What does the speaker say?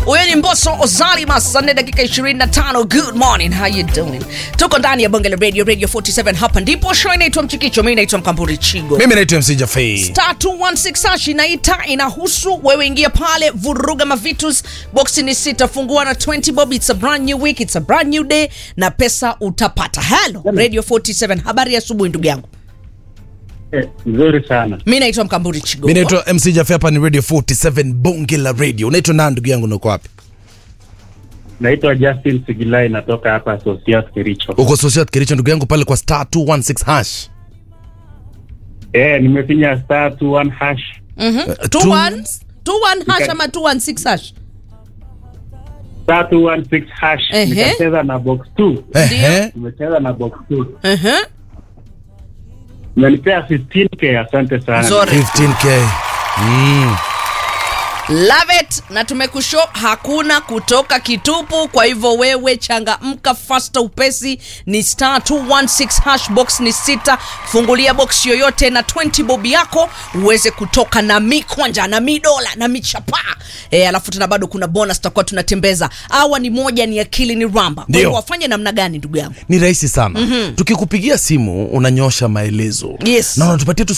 huyo ni mboso ozalima saa nne dakika 25 good morning how you doing tuko ndani ya bonge la radio radio 47 hapa ndipo show inaitwa mchikicho mi naitwa mkamburi chigo mimi naitwa mc jafei star 216 hash inaita inahusu wewe ingia pale vuruga mavitus boxi ni sita fungua na 20 bob it's a brand new week it's a brand new day na pesa utapata halo radio 47 habari ya asubuhi ndugu yangu Eh, nzuri sana. mi naitwa mkamburi chigo mi naitwa mc jafei hapa ni radio 47 bonge la radio unaitwa nani ndugu yangu nako wapi Naitwa Justin Sigilai, natoka hapa Associate Kericho. uko sociat kericho ndugu yangu pale kwa star 216 hash Eh, nimefinya star 21 hash. Mhm. Two two- ones, two one hash Nika- ama 216 hash Star 216 hash. Ehe. Nikacheza na box 2. Ehe. Nimecheza na box 2. Mhm. Umenipea 15k, asante sana. Nzuri. 15k mm. Love it na tumekusho hakuna kutoka kitupu kwa hivyo wewe changamka fasta upesi ni star 216 hash box ni sita fungulia box yoyote na 20 bob yako uweze kutoka na mikwanja na midola na michapaa e, alafu tena bado kuna bonus tutakuwa tunatembeza awa ni moja ni akili ni ramba kwa Ndio. hivyo wafanye namna gani ndugu yangu ni rahisi sana mm-hmm. tukikupigia simu unanyosha maelezo Yes. na unatupatia tu